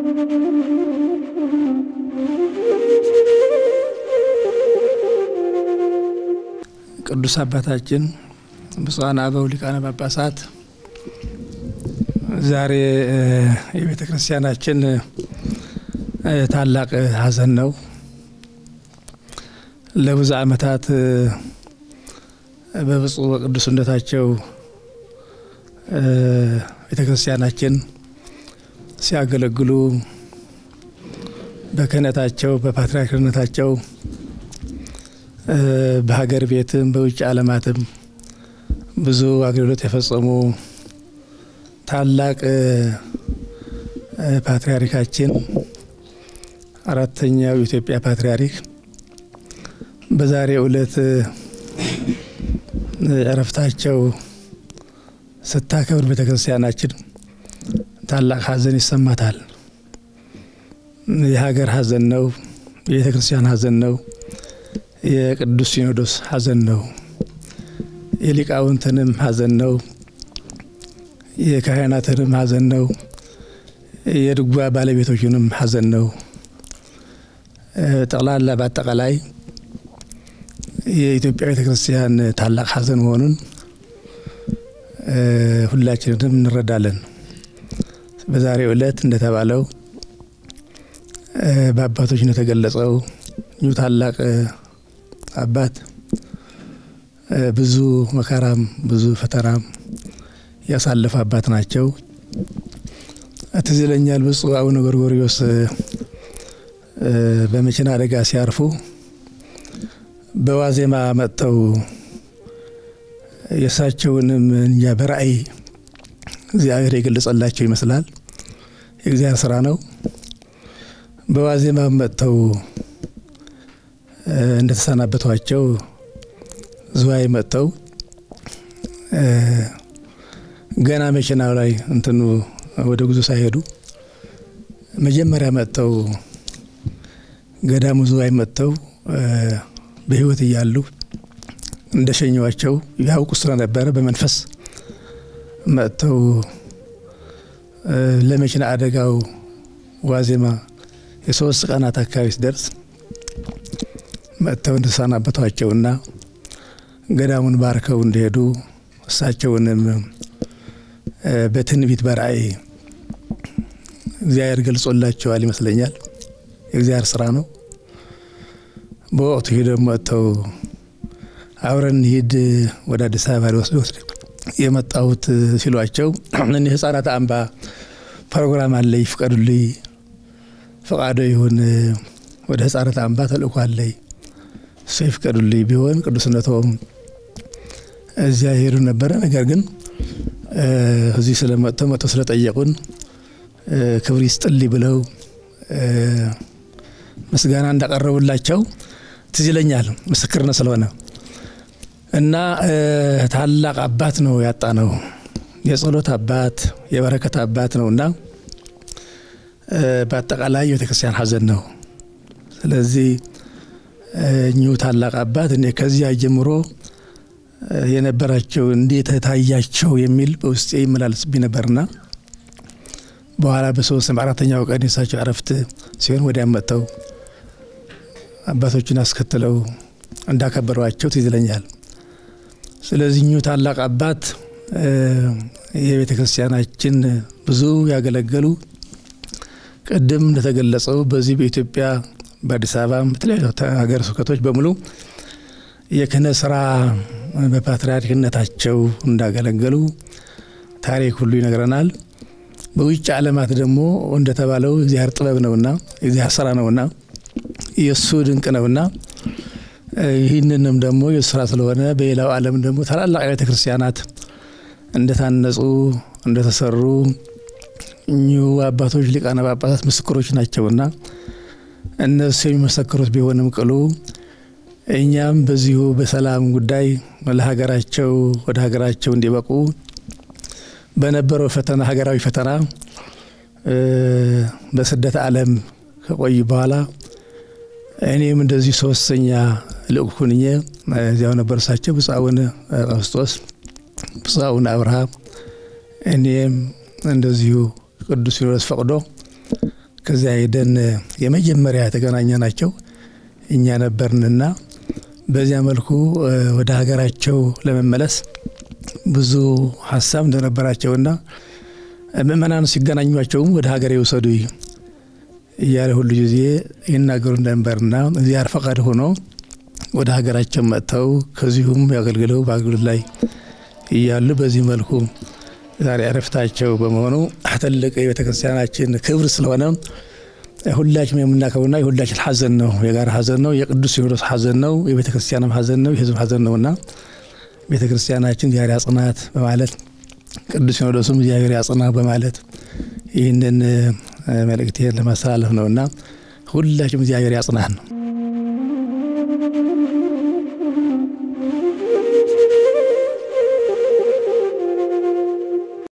ቅዱስ አባታችን ብፁዓን አበው ሊቃነ ጳጳሳት ዛሬ የቤተ ክርስቲያናችን ታላቅ ሐዘን ነው። ለብዙ ዓመታት በብፁዕ በቅዱስነታቸው ቤተ ክርስቲያናችን ሲያገለግሉ በክህነታቸው በፓትርያርክነታቸው በሀገር ቤትም በውጭ ዓለማትም ብዙ አገልግሎት የፈጸሙ ታላቅ ፓትርያርካችን አራተኛው የኢትዮጵያ ፓትርያርክ በዛሬው ዕለት እረፍታቸው ስታከብር ቤተ ክርስቲያናችን ታላቅ ሐዘን ይሰማታል። የሀገር ሐዘን ነው። የቤተ ክርስቲያን ሐዘን ነው። የቅዱስ ሲኖዶስ ሐዘን ነው። የሊቃውንትንም ሐዘን ነው። የካህናትንም ሐዘን ነው። የድጓ ባለቤቶችንም ሐዘን ነው። ጠቅላላ በአጠቃላይ የኢትዮጵያ ቤተ ክርስቲያን ታላቅ ሐዘን መሆኑን ሁላችንም እንረዳለን። በዛሬው ዕለት እንደተባለው በአባቶች እንደተገለጸው እኚሁ ታላቅ አባት ብዙ መከራም ብዙ ፈተናም ያሳለፉ አባት ናቸው። ትዝ ይለኛል ብፁዕ አቡነ ጎርጎርዮስ በመኪና አደጋ ሲያርፉ በዋዜማ መጥተው የእሳቸውንም እኛ በራእይ እግዚአብሔር የገለጸላቸው ይመስላል። የእግዚአብሔር ስራ ነው። በዋዜማ መጥተው እንደተሰናበቷቸው ዝዋይ መጥተው ገና መኪናው ላይ እንትኑ ወደ ጉዞ ሳይሄዱ መጀመሪያ መጥተው ገዳሙ ዝዋይ መጥተው በሕይወት እያሉ እንደሸኘዋቸው ያውቁ ስለነበረ በመንፈስ መጥተው ለመኪና አደጋው ዋዜማ የሶስት ቀናት አካባቢ ሲደርስ መጥተው እንደተሰናበቷቸውና ገዳሙን ባርከው እንደሄዱ እሳቸውንም በትንቢት በራእይ እግዚአብሔር ገልጾላቸዋል ይመስለኛል። የእግዚአብሔር ስራ ነው። በወቅቱ ሂደው መጥተው አብረን ሂድ ወደ አዲስ አበባ ሊወስድ ወስድ የመጣሁት ሲሏቸው እኒህ ህጻናት አምባ ፕሮግራም አለኝ ፍቀዱልኝ፣ ፈቃዶ ይሁን ወደ ህጻናት አምባ ተልእኮ አለኝ እሱ ይፍቀዱልኝ ቢሆን ቅዱስነቶም እዚያ ይሄዱ ነበረ። ነገር ግን እዚህ ስለመጥተው መጥተው ስለጠየቁን ክብር ይስጥልኝ ብለው ምስጋና እንዳቀረቡላቸው ትዝ ይለኛል። ምስክርነት ስለሆነ እና ታላቅ አባት ነው ያጣ ነው። የጸሎት አባት የበረከት አባት ነው እና በአጠቃላይ የቤተክርስቲያን ሐዘን ነው። ስለዚህ እኚሁ ታላቅ አባት እኔ ከዚያ ጀምሮ የነበራቸው እንዴት ታያቸው የሚል በውስጤ ይመላለስብኝ ነበርና በኋላ በሶስት በአራተኛው ቀን የሳቸው እረፍት ሲሆን ወዲያ መጥተው አባቶችን አስከትለው እንዳከበሯቸው ትዝ ይለኛል። ስለዚህ እኚሁ ታላቅ አባት የቤተ ክርስቲያናችን ብዙ ያገለገሉ ቅድም እንደተገለጸው በዚህ በኢትዮጵያ በአዲስ አበባ በተለያዩ ሀገረ ስብከቶች በሙሉ የክህነት ስራ በፓትርያርክነታቸው እንዳገለገሉ ታሪክ ሁሉ ይነግረናል። በውጭ ዓለማት ደግሞ እንደተባለው እግዚአብሔር ጥበብ ነውና እግዚአብሔር ስራ ነውና የእሱ ድንቅ ነውና ይህንንም ደግሞ የእሱ ስራ ስለሆነ በሌላው ዓለም ደግሞ ታላላቅ ቤተ ክርስቲያናት እንደታነጹ እንደተሰሩ እኚሁ አባቶች ሊቃነ ጳጳሳት ምስክሮች ናቸውና እነሱ የሚመሰክሩት ቢሆንም ቅሉ እኛም በዚሁ በሰላም ጉዳይ ለሀገራቸው ወደ ሀገራቸው እንዲበቁ በነበረው ፈተና ሀገራዊ ፈተና በስደት ዓለም ከቆዩ በኋላ እኔም እንደዚህ ሶስተኛ ልዑክ ሁኜ እዚያው ነበር። እሳቸው ብፁዕ አቡነ ቀውስጦስ፣ ብፁዕ አቡነ አብርሃም፣ እኔም እንደዚሁ ቅዱስ ሲኖዶስ ፈቅዶ ከዚያ ሄደን የመጀመሪያ የተገናኘ ናቸው እኛ ነበርንና በዚያ መልኩ ወደ ሀገራቸው ለመመለስ ብዙ ሀሳብ እንደነበራቸውና ምእመናን ሲገናኟቸውም ወደ ሀገር የውሰዱ እያለ ሁሉ ጊዜ ይናገሩ እንደነበርና እግዚአብሔር ፈቃድ ሆኖ ወደ ሀገራቸው መጥተው ከዚሁም ያገልግለው በአገልግሎት ላይ እያሉ በዚህ መልኩ ዛሬ እረፍታቸው በመሆኑ ትልቅ የቤተክርስቲያናችን ክብር ስለሆነ ሁላችን የምናከብርና የሁላችን ሀዘን ነው። የጋራ ሀዘን ነው። የቅዱስ ሲኖዶስ ሀዘን ነው። የቤተ ክርስቲያንም ሀዘን ነው። የሕዝብ ሀዘን ነውና ቤተ ክርስቲያናችን እግዚአብሔር ያጽናት በማለት ቅዱስ ሲኖዶሱም እግዚአብሔር ያጽና በማለት ይህንን መልእክቴን ለማስተላለፍ ነውና ሁላችንም እግዚአብሔር ያጽናን ነው።